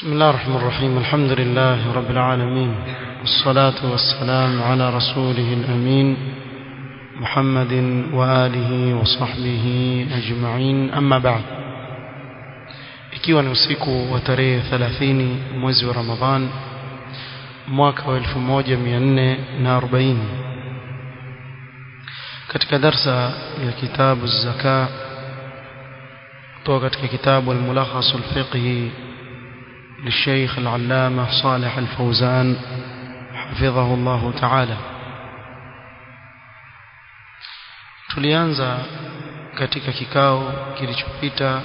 بسم الله الرحمن الرحيم الحمد لله رب العالمين والصلاة والسلام على رسوله الأمين محمد وآله وصحبه أجمعين أما بعد ikiwa ni usiku wa tarehe 30 mwezi wa Ramadhan mwaka wa 1440 katika darsa ya kitabu zaka kutoka katika kitabu al-mulakhas al-fiqhi للشيخ العلامة صالح الفوزان حفظه الله تعالى tulianza katika kikao kilichopita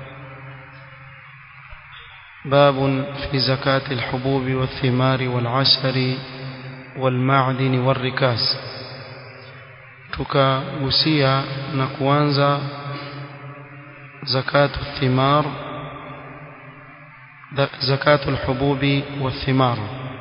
باب في زكاة الحبوب والثمار والعسل والمعدن والركاز tukagusia na kuanza zakatu thimar zakatu alhububi wathimar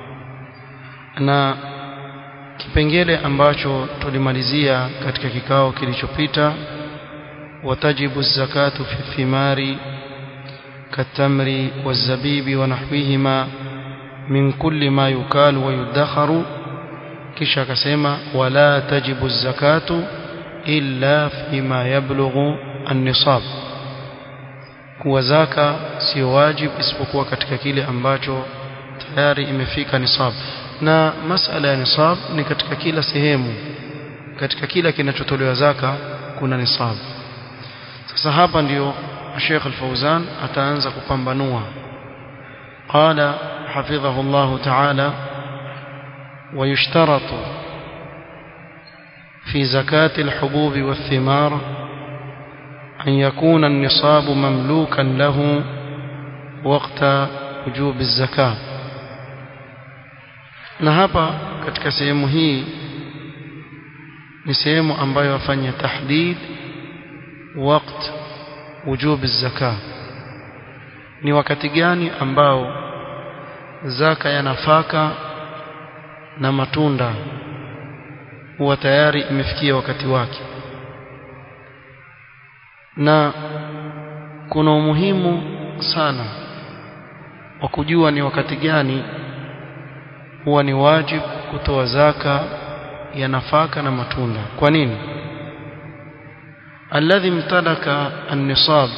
na kipengele ambacho tulimalizia katika kikao kilichopita watajibu zakatu fi thimari كالتمر والزبيب ونحوهما من كل ما يكال ويدخر kisha akasema wala tajibu zakatu illa fima yablughu an-nisab kuwa zaka sio wajib isipokuwa katika kile ambacho tayari imefika nisab na masala ya nisab ni katika kila sehemu katika kila kinachotolewa zaka kuna nisab sasa hapa ndio Sheikh Al-Fauzan ataanza kupambanua qala hafidhahu Allah ta'ala ويشترط في زكاة الحبوب والثمار أن يكون النصاب مملوكا له وقت وجوب الزكاة na hapa katika sehemu hii ni sehemu ambayo afanya tahdid waqt wujub zaka ni wakati gani ambao zaka ya nafaka na matunda huwa tayari imefikia wakati wake na kuna umuhimu sana wa kujua ni wakati gani huwa ni wajibu kutoa zaka ya nafaka na matunda kwa nini الذي امتلك النصاب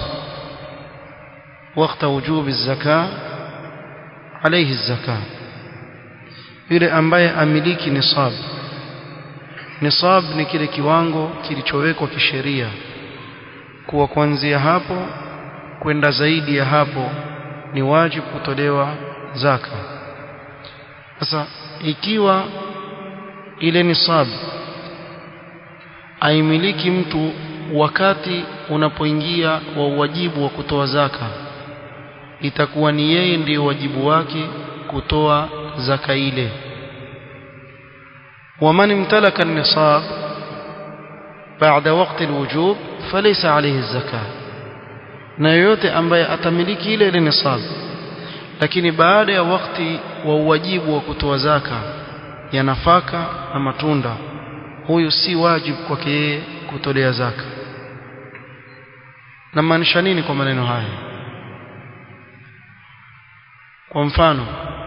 وقت وجوب الزكاة عليه الزكاة yule ambaye amiliki nisab nisab ni kile kiwango kilichowekwa kisheria kuwa kuanzia hapo kwenda zaidi ya hapo ni wajibu kutolewa zaka sasa ikiwa ile nisab aimiliki mtu wakati unapoingia wa uwajibu wa kutoa zaka itakuwa ni yeye ndiyo wajibu wake kutoa zaka ile ومن امتلك النصاب بعد وقت الوجوب فليس عليه الزكاة na yoyote ambaye atamiliki ile ile nisab lakini baada ya wakati wa uwajibu wa kutoa zaka ya nafaka na matunda huyu si wajibu kwake yeye kutolea zaka na maanisha nini kwa maneno haya kwa mfano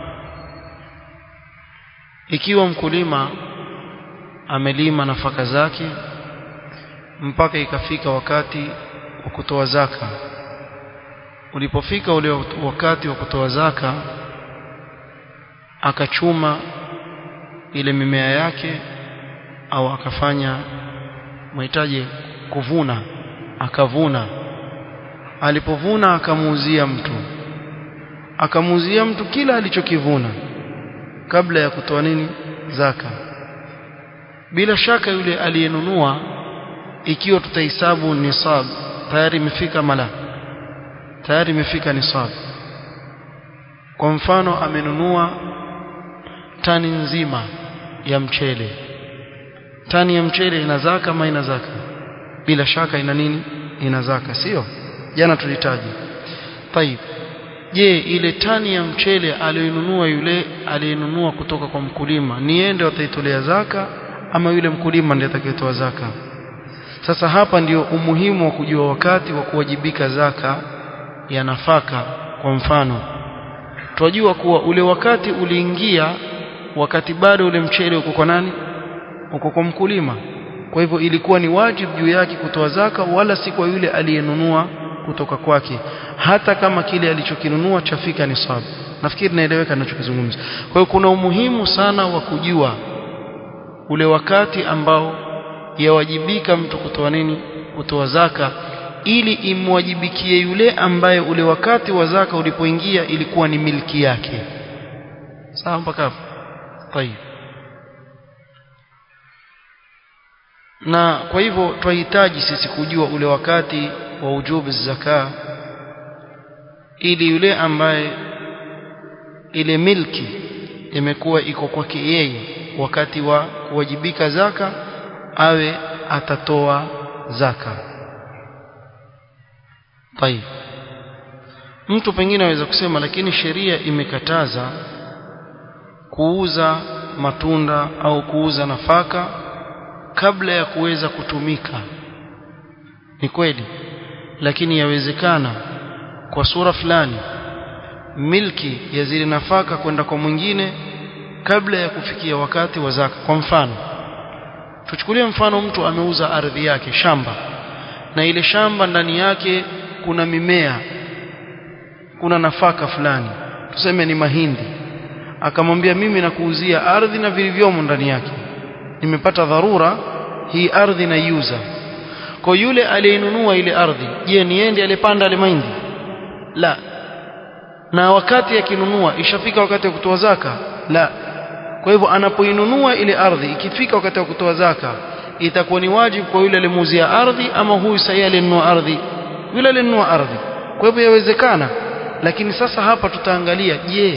ikiwa mkulima amelima nafaka zake mpaka ikafika wakati wa kutoa zaka ulipofika ule wakati wa kutoa zaka akachuma ile mimea yake au akafanya mahitaji kuvuna akavuna alipovuna akamuuzia mtu akamuuzia mtu kila alichokivuna kabla ya kutoa nini zaka bila shaka yule aliyenunua ikiwa tutahesabu nisab tayari imefika mala tayari imefika nisab kwa mfano amenunua tani nzima ya mchele tani ya mchele ina zaka ama ina zaka bila shaka ina nini ina zaka sio jana tulitaji طيب je ile tani ya mchele aliyonunua yule aliyenunua kutoka kwa mkulima ni yende wataitolea zaka ama yule mkulima ndiye atakayetoa zaka sasa hapa ndio umuhimu wa kujua wakati wa kuwajibika zaka ya nafaka kwa mfano twajua kuwa ule wakati uliingia wakati bado ule mchele uko kwa nani uko kwa mkulima kwa hivyo ilikuwa ni wajibu juu yake kutoa zaka wala si kwa yule aliyenunua kutoka kwake hata kama kile alichokinunua chafika nisabu nafikiri naeleweka ninachokizungumza kwa hiyo kuna umuhimu sana wa kujua ule wakati ambao yawajibika mtu kutoa nini kutoa zaka ili imwajibikie yule ambaye ule wakati wa zaka ulipoingia ilikuwa ni milki yake sawa mpaka hapo tayeb na kwa hivyo twahitaji sisi kujua ule wakati wa ujubu zaka ili yule ambaye ile milki imekuwa iko kwake yeye wakati wa kuwajibika zaka awe atatoa zaka طيب mtu pengine aweza kusema lakini sheria imekataza kuuza matunda au kuuza nafaka kabla ya kuweza kutumika ni kweli lakini yawezekana kwa sura fulani milki ya zile nafaka kwenda kwa mwingine kabla ya kufikia wakati wa zaka kwa mfano tuchukulie mfano mtu ameuza ardhi yake shamba na ile shamba ndani yake kuna mimea kuna nafaka fulani tuseme ni mahindi akamwambia mimi nakuuzia ardhi na vilivyomo ndani yake nimepata dharura hii ardhi naiuza kwa yule aliyenunua ile ardhi je niende alipanda ile mahindi la na wakati akinunua ishafika wakati wa kutoa zaka la kwa hivyo anapoinunua ile ardhi ikifika wakati wa kutoa zaka itakuwa ni wajibu kwa yule alimuuzia ardhi ama huyu sahihi alinunua ardhi yule alinunua ardhi kwa hivyo yawezekana lakini sasa hapa tutaangalia je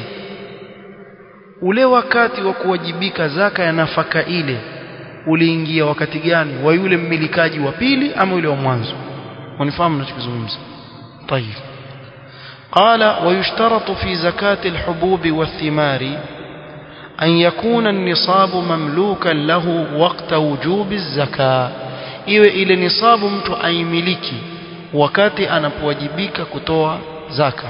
ule wakati wa kuwajibika zaka ya nafaka ile uliingia wakati gani wa yule mmilikaji wa pili ama yule wa mwanzo wanifahamu ninachozungumza طيب قال ويشترط في زكاة الحبوب والثمار أن يكون النصاب مملوكا له وقت وجوب الزكاة iwe ile nisabu mtu aimiliki wakati anapowajibika kutoa zaka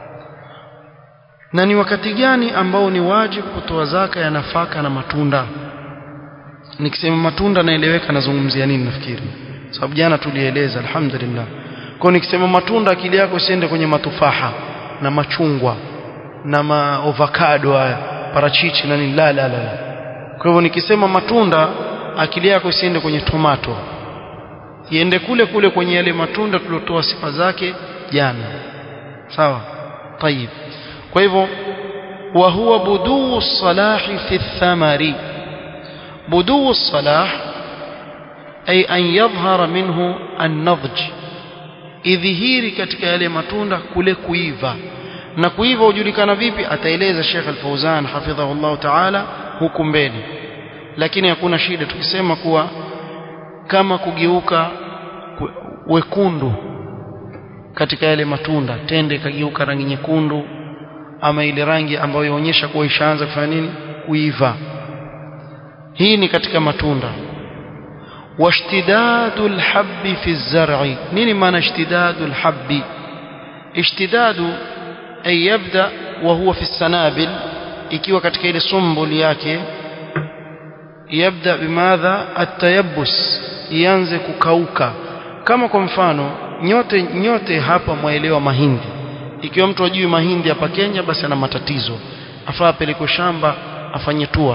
na ni wakati gani ambao ni wajibu kutoa zaka ya nafaka na matunda nikisema matunda naeleweka nazungumzia nini nafikiri sababu jana tulieleza alhamdulillah kwa nikisema matunda akili yako isiende kwenye matufaha na machungwa na maovakado haya parachichi na nini la la la kwa hivyo nikisema matunda akili yako isiende kwenye tomato iende kule kule kwenye yale matunda tuliotoa sifa zake jana sawa طيب kwa hivyo wa huwa buduu salahi fi thamari buduu salah ay an yadhhara minhu an-nadj idhihiri katika yale matunda kule kuiva na kuiva hujulikana vipi ataeleza Sheikh Al-Fauzan hafidhahullah ta'ala huku mbele lakini hakuna shida tukisema kuwa kama kugeuka wekundu katika yale matunda tende ikageuka rangi nyekundu ama ile rangi ambayo yaonyesha kuwa ishaanza kufanya nini kuiva hii ni katika matunda واشتداد الحب في الزرع نيني معنى اشتداد الحب اشتداد أي يبدأ وهو في السنابل ikiwa katika ile sumbuli yake yabda bimadha atayabus ianze kukauka kama kwa mfano nyote nyote hapa mwaelewa mahindi ikiwa mtu ajui mahindi hapa Kenya basi ana matatizo afaa apelekwe shamba afanye tua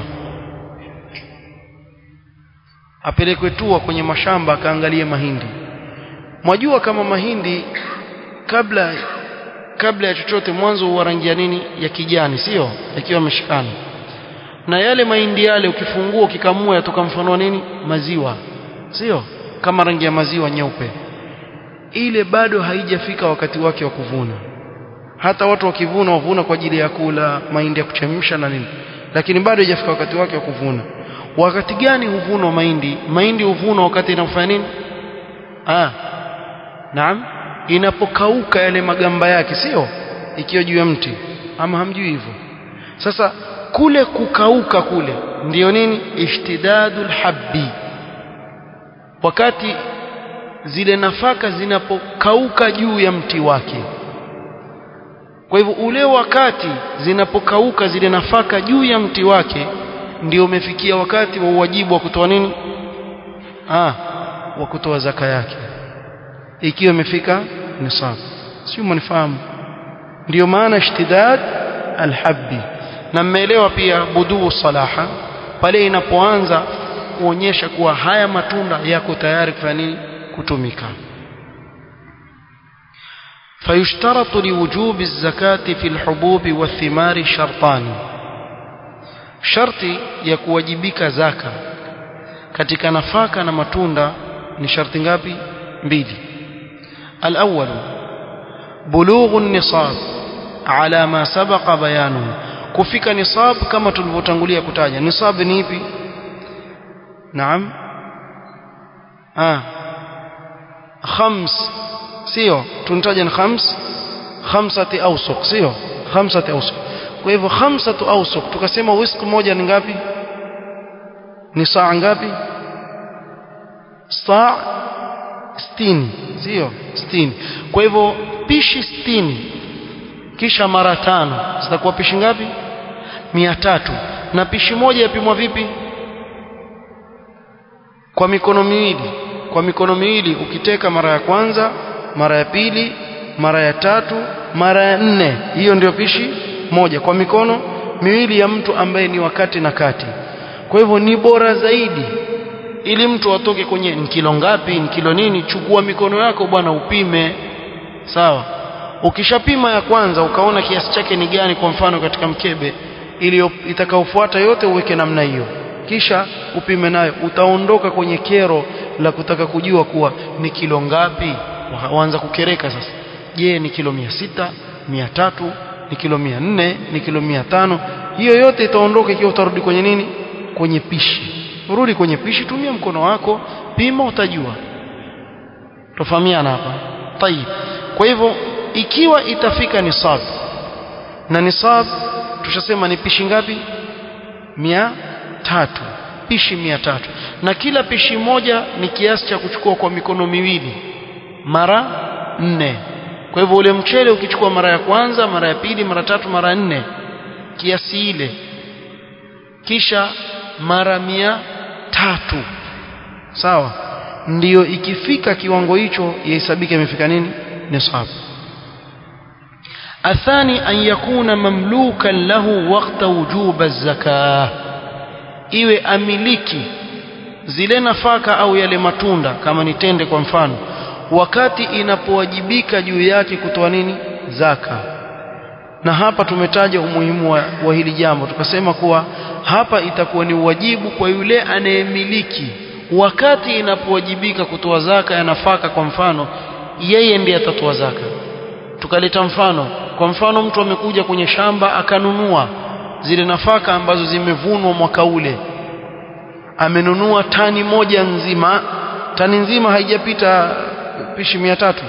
apelekwe tua kwenye mashamba akaangalie mahindi mwajua kama mahindi kabla kabla ya chochote mwanzo huwa rangi ya nini ya kijani sio yakiwa yameshikana na yale mahindi yale ukifungua ukikamua yatoka mfano wa nini maziwa sio kama rangi ya maziwa nyeupe ile bado haijafika wakati wake wa kuvuna hata watu wakivuna wavuna kwa ajili ya kula mahindi ya kuchemsha na nini lakini bado haijafika wakati wake wa kuvuna wakati gani huvunwa mahindi mahindi huvunwa wakati inafanya nini ah naam inapokauka yale magamba yake sio ikiwa juu ya mti ama hamjui hivyo sasa kule kukauka kule ndiyo nini ishtidadul habbi wakati zile nafaka zinapokauka juu ya mti wake kwa hivyo ule wakati zinapokauka zile nafaka juu ya mti wake ndio umefikia wakati wa uwajibu wa kutoa nini ah wa kutoa zaka yake ikiwa imefika nisab sio mnifahamu ndio maana ishtidad alhabbi na mmeelewa pia buduu salaha pale inapoanza kuonyesha kuwa haya matunda yako tayari kufanya nini kutumika فيشترط لوجوب الزكاة في الحبوب والثمار شرطان شرطي ya kuwajibika zaka katika nafaka na matunda ni sharti ngapi mbili الأول بلوغ النصاب على ما سبق بيانه kufika nisab kama tulivyotangulia kutaja nisab ni ipi naam ah khams sio tunataja ni khams khamsati awsuq sio khamsati awsuq kwa hivyo khamsatu awsuq tukasema wisq moja ni ngapi ni saa ngapi saa 60 sio 60 kwa hivyo pishi 60 kisha mara tano zitakuwa pishi ngapi mia tatu na pishi moja yapimwa vipi kwa mikono miwili kwa mikono miwili ukiteka mara ya kwanza mara ya pili mara ya tatu mara ya nne hiyo ndio pishi moja kwa mikono miwili ya mtu ambaye ni wakati na kati kwa hivyo ni bora zaidi ili mtu atoke kwenye ni kilo ngapi ni kilo nini chukua mikono yako bwana upime sawa ukishapima ya kwanza ukaona kiasi chake ni gani kwa mfano katika mkebe ili itakaofuata yote uweke namna hiyo kisha upime nayo utaondoka kwenye kero la kutaka kujua kuwa ni kilo ngapi waanza kukereka sasa je ni kilo mia sita mia tatu ni kilo mia nne ni kilo mia tano hiyo yote itaondoka ikiwa utarudi kwenye nini kwenye pishi urudi kwenye pishi tumia mkono wako pima utajua tofahamiana hapa tayib kwa hivyo ikiwa itafika nisab na nisab tushasema ni pishi ngapi mia tatu pishi mia tatu na kila pishi moja ni kiasi cha kuchukua kwa mikono miwili mara nne kwa hivyo ule mchele ukichukua mara ya kwanza mara ya pili mara tatu mara nne kiasi ile kisha mara mia tatu sawa ndiyo ikifika kiwango hicho yahesabika imefika nini nisab الثاني أن يكون مملوكا له وقت وجوب الزكاة iwe amiliki zile nafaka au yale matunda kama ni tende kwa mfano wakati inapowajibika juu yake kutoa nini zaka na hapa tumetaja umuhimu wa, wa hili jambo tukasema kuwa hapa itakuwa ni uwajibu kwa yule anayemiliki wakati inapowajibika kutoa zaka ya nafaka kwa mfano yeye ndiye atatoa zaka tukaleta mfano kwa mfano mtu amekuja kwenye shamba akanunua zile nafaka ambazo zimevunwa mwaka ule amenunua tani moja nzima tani nzima haijapita pishi mia tatu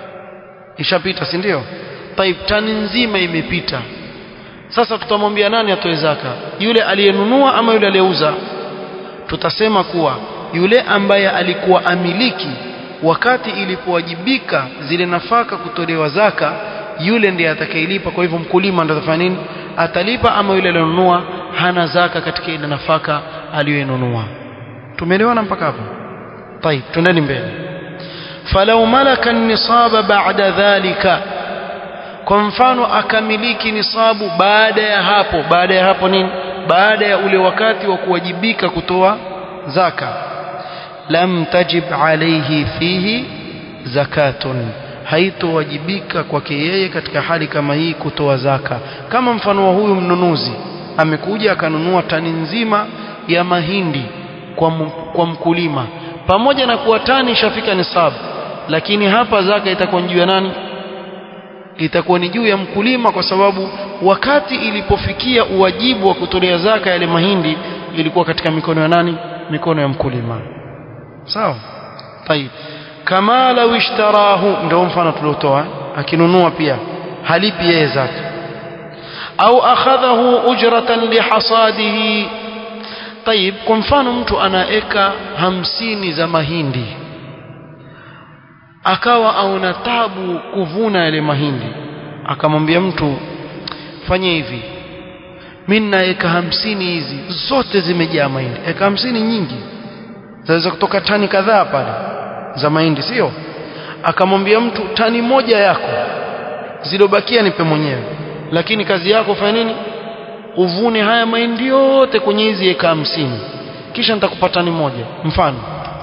ishapita si ndio taib tani nzima imepita sasa tutamwambia nani atoe zaka yule aliyenunua ama yule aliyeuza tutasema kuwa yule ambaye alikuwa amiliki wakati ilipowajibika zile nafaka kutolewa zaka yule ndiye atakayelipa kwa hivyo mkulima ndiye atafanya nini atalipa ama yule aliyonunua hana zaka katika ile nafaka aliyoinunua tumeelewana mpaka hapo طيب tuendeni mbele falau malaka nisaba ba'da dhalika kwa mfano akamiliki nisabu baada ya hapo baada ya hapo nini baada ya ule wakati wa kuwajibika kutoa zaka lam tajib alayhi fihi zakatun haitowajibika kwake yeye katika hali kama hii kutoa zaka kama mfano wa huyu mnunuzi amekuja akanunua tani nzima ya mahindi kwa, kwa mkulima pamoja na kuwa tani ishafika nisabu lakini hapa zaka itakuwa juu ya nani itakuwa ni juu ya mkulima kwa sababu wakati ilipofikia uwajibu wa kutolea zaka yale mahindi ilikuwa katika mikono ya nani mikono ya mkulima sawa طيب kama lau ishtarahu ndio mfano tuliotoa akinunua pia halipi yeye zaka au akhadhahu ujratan lihasadihi طيب kwa mfano mtu ana eka hamsini za mahindi akawa aona tabu kuvuna yale mahindi akamwambia mtu fanye hivi mimi na eka hamsini hizi zote zimejaa mahindi eka hamsini nyingi zaweza kutoka tani kadhaa pale za mahindi sio akamwambia mtu tani moja yako zilobakia nipe mwenyewe lakini kazi yako fanya nini uvune haya mahindi yote kwenye hizi eka hamsini kisha nitakupa tani moja mfano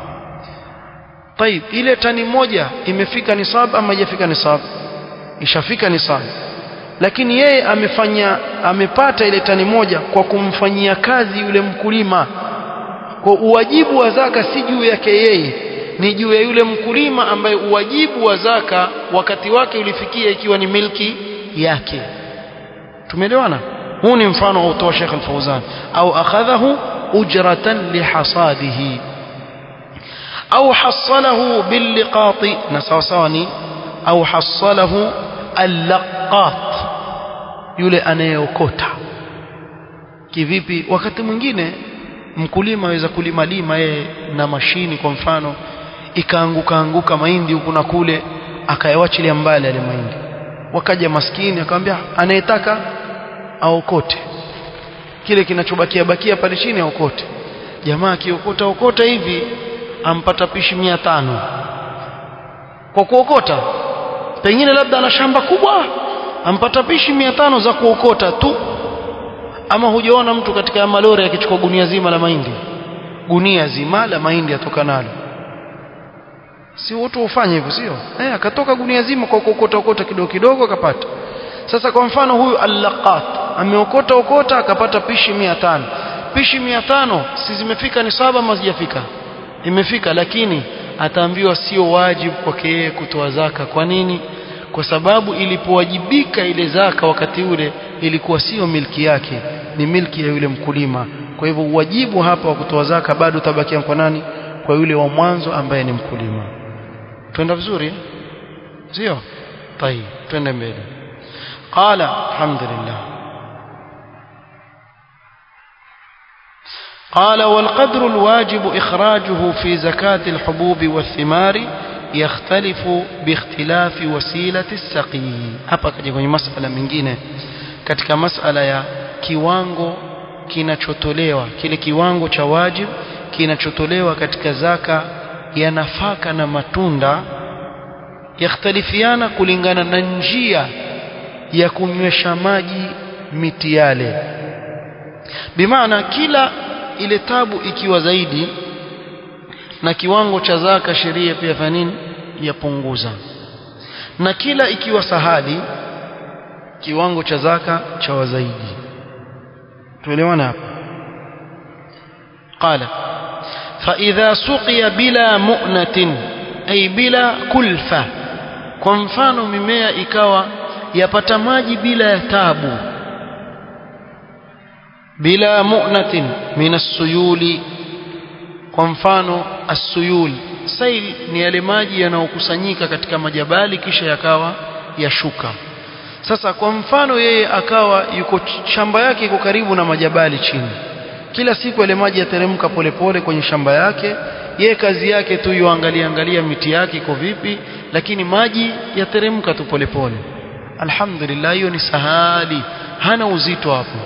طيب ile tani moja imefika nisab ama haijafika nisab ishafika nisab lakini yeye amefanya amepata ile tani moja kwa kumfanyia kazi yule mkulima kwa uwajibu wa zaka si juu yake yeye ni juu ya yule mkulima ambaye uwajibu wa zaka wakati wake ulifikia ikiwa ni milki yake tumeelewana huu ni mfano autoa Sheikh Al-Fauzan au akhadhahu ujratan lihasadihi au hasalahu billiqati na sawa sawa ni au hasalahu allaqat yule anayeokota kivipi wakati mwingine mkulima aweza kulima lima yeye na mashini kwa mfano ikaanguka anguka mahindi huku na kule akayawachilia mbali yale mahindi wakaja maskini akamwambia anayetaka aokote kile kinachobakia bakia pale chini aokote jamaa akiokota okota hivi ampata pishi mia tano kwa kuokota pengine labda ana shamba kubwa ampata pishi mia tano za kuokota tu ama hujaona mtu katika malori akichukua gunia zima la mahindi gunia zima la mahindi atoka nalo si watu ufanye hivyo sio eh akatoka gunia zima kwa kuokota okota kidogo kidogo akapata sasa kwa mfano huyu allaqat ameokota okota akapata pishi mia tano pishi mia tano si zimefika ni saba ama zijafika imefika lakini ataambiwa sio wajibu kwake yeye kutoa zaka kwa nini kwa sababu ilipowajibika ile zaka wakati ule ilikuwa sio milki yake ni milki ya yule mkulima kwa hivyo uwajibu hapa wa kutoa zaka bado utabakia kwa nani kwa yule wa mwanzo ambaye ni mkulima twenda vizuri sio طيب twende mbele قال الحمد لله قال والقدر الواجب إخراجه في زكاة الحبوب والثمار يختلف باختلاف وسيلة السقي hapa kaja kwenye masala mengine katika masala ya kiwango kinachotolewa kile kiwango cha wajib kinachotolewa katika zaka ya nafaka na matunda yakhtalifiana kulingana na njia ya kunywesha maji miti yale bimaana kila ile tabu ikiwa zaidi na kiwango cha zaka sheria pia fanya nini yapunguza na kila ikiwa sahali kiwango cha zaka cha zaidi tuelewana hapa قال فإذا سقي بلا مؤنة أي بلا كلفة kwa mfano mimea ikawa yapata maji bila ya tabu bila mu'natin min as-suyuli kwa mfano as-suyul sail ni yale maji yanayokusanyika katika majabali kisha yakawa yashuka sasa kwa mfano yeye akawa yuko shamba yake iko karibu na majabali chini kila siku yale maji yateremka polepole kwenye shamba yake yeye kazi yake tu yuangalia angalia miti yake iko vipi lakini maji yateremka tu polepole alhamdulillah hiyo ni sahali hana uzito hapo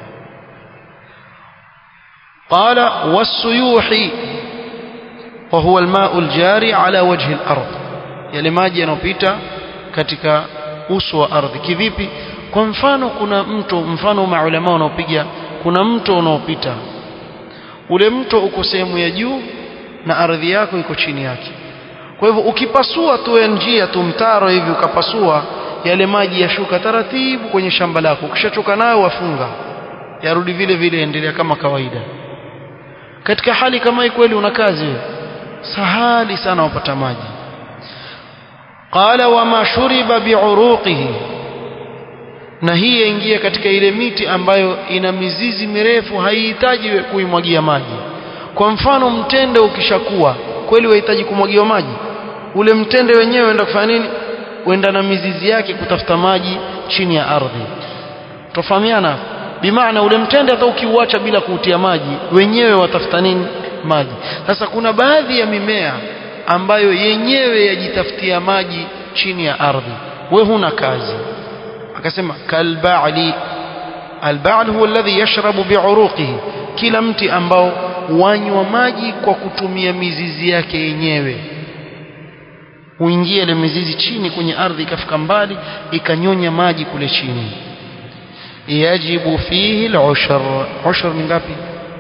قال والسيوح وهو الماء الجاري على وجه الأرض yale maji yanopita katika uso wa ardhi kivipi kwa mfano kuna mto mfano maulama wanaopiga kuna mto unaopita ule mto uko sehemu ya juu na ardhi yako iko chini yake kwa hivyo ukipasua tu ya njia tu mtaro hivi ukapasua yale maji yashuka taratibu kwenye shamba lako ukishachoka nayo wafunga yarudi vile vile endelea kama kawaida katika hali kama hii kweli una kazi wewe sahali sana wapata maji qala wama shuriba biuruqihi na hii yaingia katika ile miti ambayo ina mizizi mirefu haihitaji kuimwagia maji kwa mfano mtende ukishakuwa kweli wahitaji kumwagiwa maji ule mtende wenyewe uenda kufanya nini uenda na mizizi yake kutafuta maji chini ya ardhi tofahamiana bimaana ule mtende hata ukiuacha bila kuutia maji wenyewe watafuta nini maji sasa kuna baadhi ya mimea ambayo yenyewe yajitafutia maji chini ya ardhi we huna kazi akasema kalba'li alba'l huwa alladhi yashrabu bi'uruqihi kila mti ambao wanywa maji kwa kutumia mizizi yake yenyewe huingia ile mizizi chini kwenye ardhi ikafika mbali ikanyonya maji kule chini yajibu fihi al-ushr ushr ni ngapi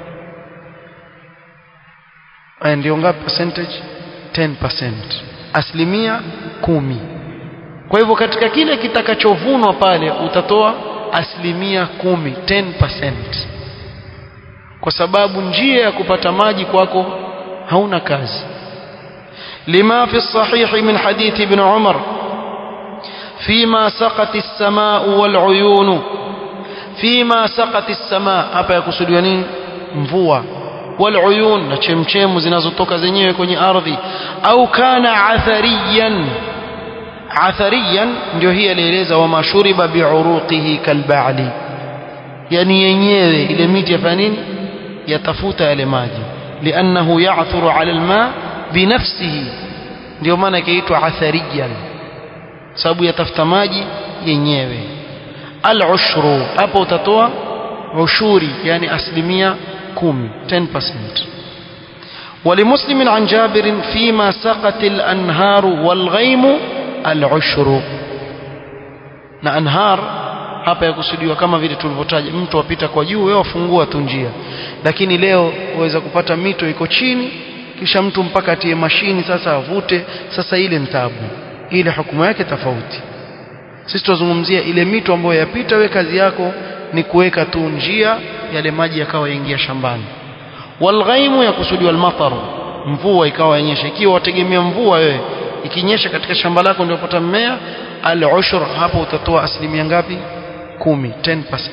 aya ndio ngapi percentage 10% asilimia kumi kwa hivyo katika kile kitakachovunwa pale utatoa asilimia kumi 10% kwa sababu njia ya kupata maji kwako hauna kazi لما في الصحيح من حديث ابن عمر فيما سقت السماء والعيون فيما سقت السماء hapa yakusudiwa nini mvua والعيون na chemchemu zinazotoka zenyewe kwenye ardhi au kana athariyan athariyan ndio hii alieleza wa mashuriba biuruqihi kalba'li yani yenyewe ile miti yafanya nini yatafuta yale maji liannahu ya'thuru 'ala alma binafsihi ndio maana ikaitwa athariyan sababu yatafuta maji yenyewe al-ushru hapo utatoa ushuri yani asilimia 10 10% ولمسلم عن جابر فيما سقت الأنهار والغيم العشر na anhar hapa yakusudiwa kama vile tulivyotaja mtu wapita kwa juu wewe wafungua tu njia lakini leo waweza kupata mito iko chini kisha mtu mpaka atie mashini sasa avute sasa ile mtabu ile hukumu yake tofauti sisi tuzungumzia ile mito ambayo yapita we kazi yako ni kuweka tu njia yale maji yakawa yaingia shambani walghaimu yakusudiwa almatar mvua ikawa yenyesha ikiwa wategemea mvua wewe ikinyesha katika shamba lako ndio upata mmea al-ushr hapo utatoa asilimia ngapi 10 10%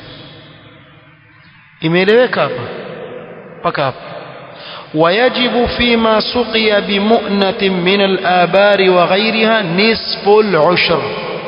imeeleweka hapa mpaka hapa ويجب فيما سقي بمؤنة من الآبار وغيرها نصف العشر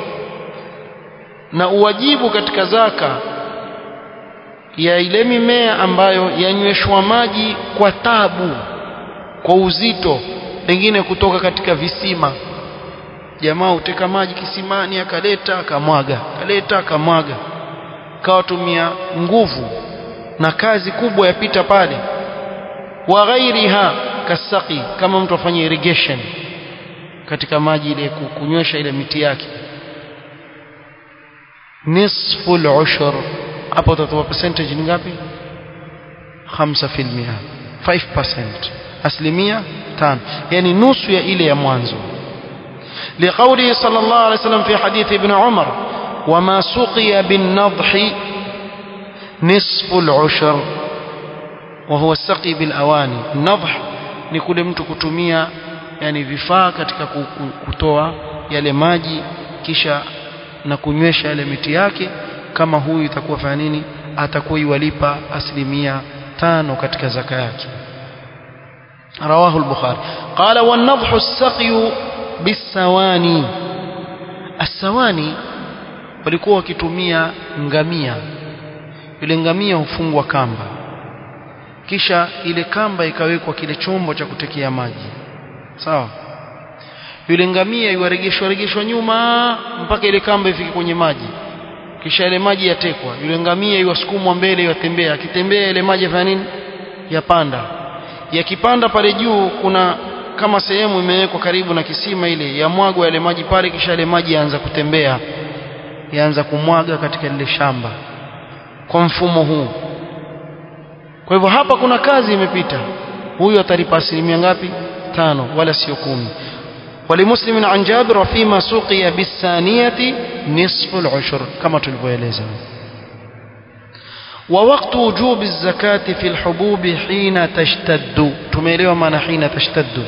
na uwajibu katika zaka ya ile mimea ambayo yanyweshwa maji kwa tabu kwa uzito pengine kutoka katika visima jamaa uteka maji kisimani akaleta akamwaga akaleta akamwaga kawatumia nguvu na kazi kubwa yapita pale wa ghairiha kasaqi kama mtu afanye irrigation katika maji ile kunywesha ile miti yake nisfu al-ushr hapo utatoa percentage ni ngapi 5% 5% asilimia 5 yani nusu ya ile ya mwanzo لقوله صلى الله عليه وسلم في حديث ابن عمر وما سقي بالنضح نصف العشر وهو السقي بالأواني النضح ni kule mtu kutumia yani vifaa katika kutoa yale maji kisha na kunywesha yale miti yake kama huyu itakuwa fanya nini atakuwa iwalipa asilimia tano katika zaka yake رواه البخاري قال والنضح السقي بالسواني السواني walikuwa wakitumia ngamia ile ngamia hufungwa kamba kisha ile kamba ikawekwa kile chombo cha kutekea maji sawa yule ngamia iwaregeshwa regeshwa nyuma mpaka ile kamba ifike kwenye maji kisha ile maji yatekwa yule ngamia iwasukumwa mbele iwatembea akitembea ile maji yafanya nini yapanda yakipanda pale juu kuna kama sehemu imewekwa karibu na kisima ile yamwagwa yale maji pale kisha yale maji yaanza kutembea yaanza kumwaga katika lile shamba kwa mfumo huu kwa hivyo hapa kuna kazi imepita huyu atalipa asilimia ngapi tano wala sio kumi ولمسلم عن جابر فيما سقي بالثانية نصف العشر كما تلفويلeza ووقت وجوب الزكاة في الحبوب حين تشتد tumeelewa maana حين تشتد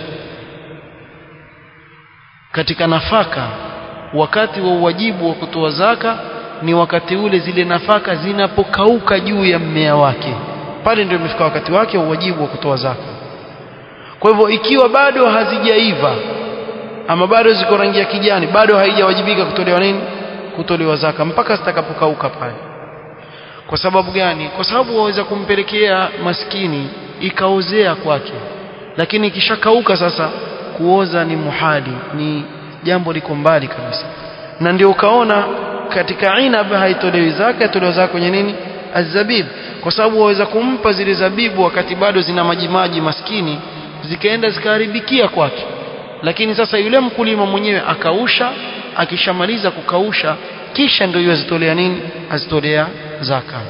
katika nafaka wakati wa uwajibu wa kutoa zaka ni wakati ule zile nafaka zinapokauka juu ya mmea wake pale ndio imefika wakati wake wa uwajibu wa kutoa zaka kwa hivyo ikiwa bado hazijaiva ama bado ziko rangi ya kijani bado haijawajibika kutolewa nini kutolewa zaka mpaka zitakapokauka pale kwa sababu gani kwa sababu waweza kumpelekea maskini ikaozea kwake lakini ikishakauka sasa kuoza ni muhali ni jambo liko mbali kabisa na ndio ukaona katika inab haitolewi zaka itolewa zaka kwenye nini azabib kwa sababu waweza kumpa zile zabibu wakati bado zina majimaji maskini zikaenda zikaharibikia kwake lakini sasa yule mkulima mwenyewe akausha akishamaliza kukausha kisha ndio yazitolea nini azitolea zaka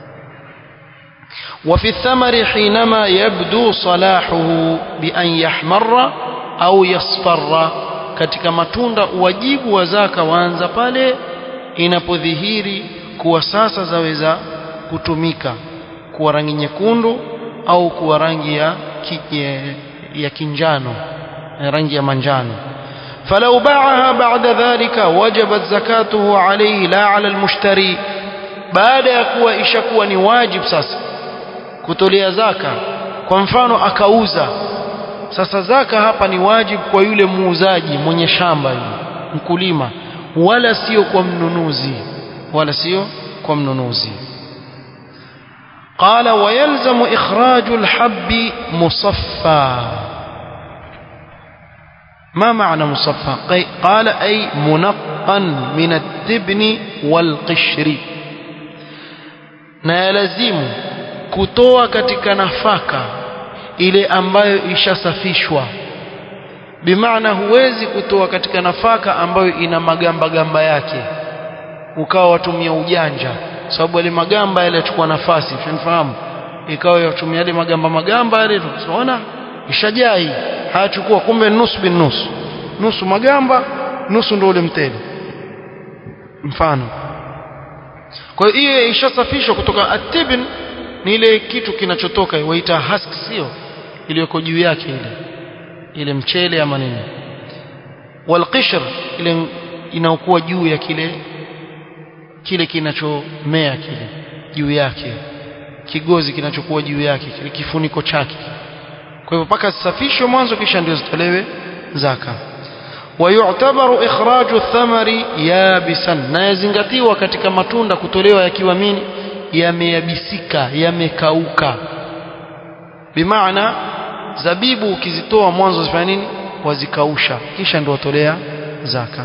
وفي الثمر حينما يبدو صلاحه بأن يحمر أو يصفر katika matunda wajibu wa zaka waanza pale inapodhihiri kuwa sasa zaweza kutumika kuwa rangi nyekundu au kuwa rangi ya, ya, ya kinjano rangi ya manjano فلو باعها بعد ذلك وجبت زكاته عليه لا على المشتري baada ya kuwa ishakuwa ni wajib sasa kutolea zaka kwa mfano akauza sasa zaka hapa ni wajib kwa yule muuzaji mwenye shamba yule mkulima wala sio kwa mnunuzi wala sio kwa mnunuzi قال ويلزم إخراج الحب مصفى ما معنى مصفى قال أي منقا من التبن والقشر na yalazimu kutoa katika nafaka ile ambayo ishasafishwa bimaana huwezi kutoa katika nafaka ambayo ina magamba gamba yake ukawa watumia ujanja sababu yale magamba yale yachukua nafasi unafahamu ikawa yatumia yale magamba magamba yale tunaona ishajaa hii hayachukua kumbe nusu bin nusu nusu magamba nusu ndio ule mtele mfano kwa hiyo ishasafishwa kutoka atibin ni ile kitu kinachotoka waita husk sio iliyoko juu yake ile ile mchele ama nini walqishr ile inaokuwa juu ya kile kile kinachomea kile juu yake kigozi kinachokuwa juu yake kile kifuniko chake kwa hivyo mpaka zisafishwe mwanzo kisha ndio zitolewe zaka ويعتبر إخراج الثمر يابسا na yazingatiwa katika matunda kutolewa yakiwa mini yameyabisika yamekauka bimaana zabibu ukizitoa mwanzo zifanya nini wazikausha kisha ndio watolea zaka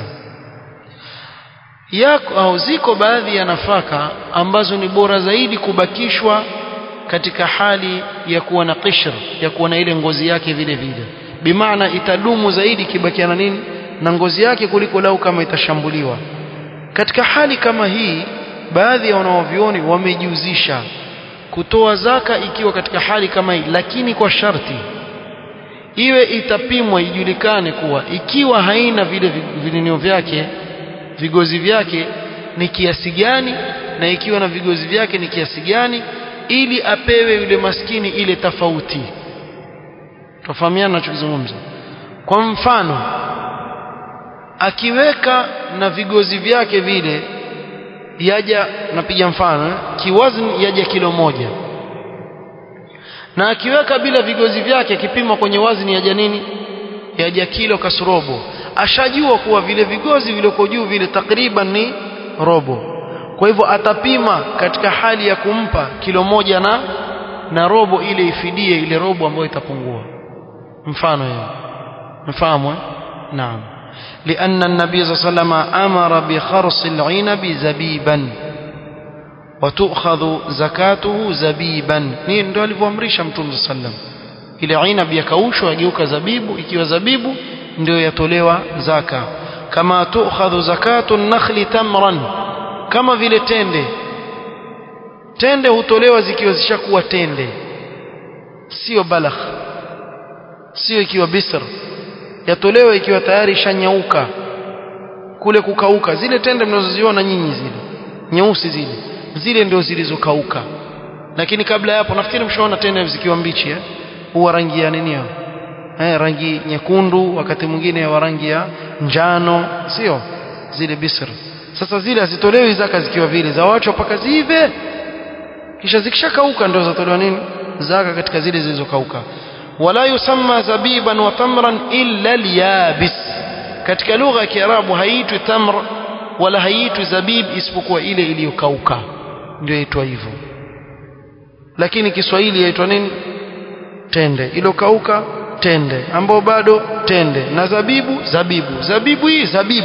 yako au ziko baadhi ya nafaka ambazo ni bora zaidi kubakishwa katika hali ya kuwa na qishr ya kuwa na ile ngozi yake vile vile bimaana itadumu zaidi kibakia na nini na ngozi yake kuliko lau kama itashambuliwa katika hali kama hii baadhi ya wanaovioni wamejuzisha kutoa zaka ikiwa katika hali kama hii lakini kwa sharti iwe itapimwa ijulikane kuwa ikiwa haina vile vininio vyake vigozi vyake ni kiasi gani na ikiwa na vigozi vyake ni kiasi gani ili apewe yule maskini ile tofauti tofahamiana nachokizungumza kwa mfano akiweka na vigozi vyake vile yaja napiga mfano eh, kiwazni yaja kilo moja na akiweka bila vigozi vyake akipima kwenye wazni yaja nini yaja kilo kasrobo ashajua kuwa vile vigozi vilivyo juu vile takriban ni robo kwa hivyo atapima katika hali ya kumpa kilo moja na na robo ile ifidie ile robo ambayo itapungua mfano hiyo mfahamu eh? naam لأن النبي صلى الله عليه وسلم أمر بخرص العنب زبيبا وتؤخذ زكاته زبيبا ni ndio alivyoamrisha mtume صلى الله عليه وسلم ile inab yakaushwa yageuka zabibu ikiwa zabibu ndio yatolewa zaka kama tu'khadhu zakatu nakhli tamran kama vile tende tende hutolewa zikiwa zishakuwa tende sio balagh sio ikiwa bisr yatolewa ikiwa tayari ishanyauka kule kukauka zile tende mnazoziona nyinyi zile nyeusi zile zile ndio zilizokauka lakini kabla ya hapo nafikiri mshaona tende zikiwa mbichi eh huwa rangi ya nini eh rangi nyekundu wakati mwingine wa rangi ya njano sio zile bisr sasa zile hazitolewi zaka zikiwa vile za watu mpaka zive kisha zikishakauka ndio zatolewa nini zaka katika zile zilizokauka wala yusamma zabiban wa tamran illa al-yabis katika lugha ya Kiarabu haitwi tamr wala haitwi zabib isipokuwa ile iliyokauka ndio inaitwa hivyo lakini Kiswahili yaitwa nini tende iliyokauka tende ambao bado tende na zabibu zabibu zabibu hii zabibu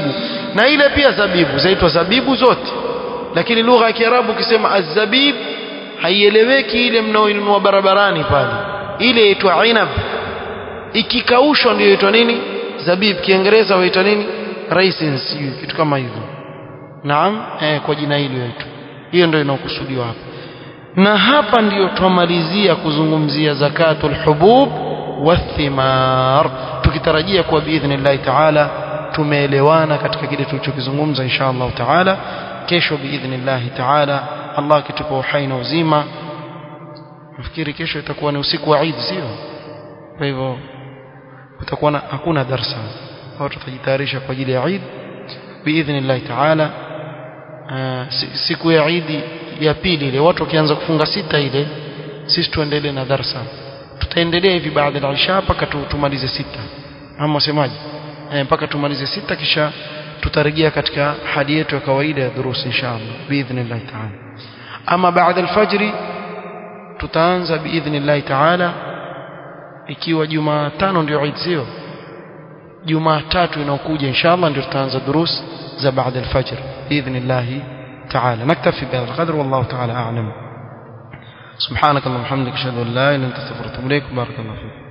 na ile pia zabibu zaitwa zabibu zote lakini lugha ya Kiarabu ukisema azabib haieleweki ile mnaoinunua barabarani pale ile inaitwa inab ikikaushwa ndio inaitwa nini zabib kiingereza waita nini raisins kitu kama hivyo naam eh, kwa jina hilo yaitwa hiyo ndio inaokusudiwa hapa na hapa ndiyo twamalizia kuzungumzia zakatul hubub wathimar tukitarajia kuwa biidhnillahi taala tumeelewana katika kile tulichokizungumza insha Allah taala kesho biidhnillahi taala Allah akitupa uhai na uzima nafikiri kesho itakuwa ni usiku wa Eid sio kwa hivyo kutakuwa hakuna darsa watu watajitayarisha kwa ajili ya Eid biidhnillahi taala siku ya Eid ya pili ile watu wakianza kufunga sita ile sisi tuendelee na darsa tutaendelea hivi baada ya isha mpaka tumalize sita ama wasemaje eh, mpaka tumalize sita kisha tutarejea katika hali yetu ya kawaida ya durusi inshallah biidhnillah taala ama baada alfajri tutaanza biidhnillah taala ikiwa Jumatano ndio Eid sio Jumatatu inaokuja inshallah ndio tutaanza durus za baada alfajr biidhnillah تعالى نكتفي بهذا القدر والله تعالى أعلم سبحانك اللهم وبحمدك أشهد أن لا إله إلا أنت أستغفرك وأتوب إليك بارك الله فيك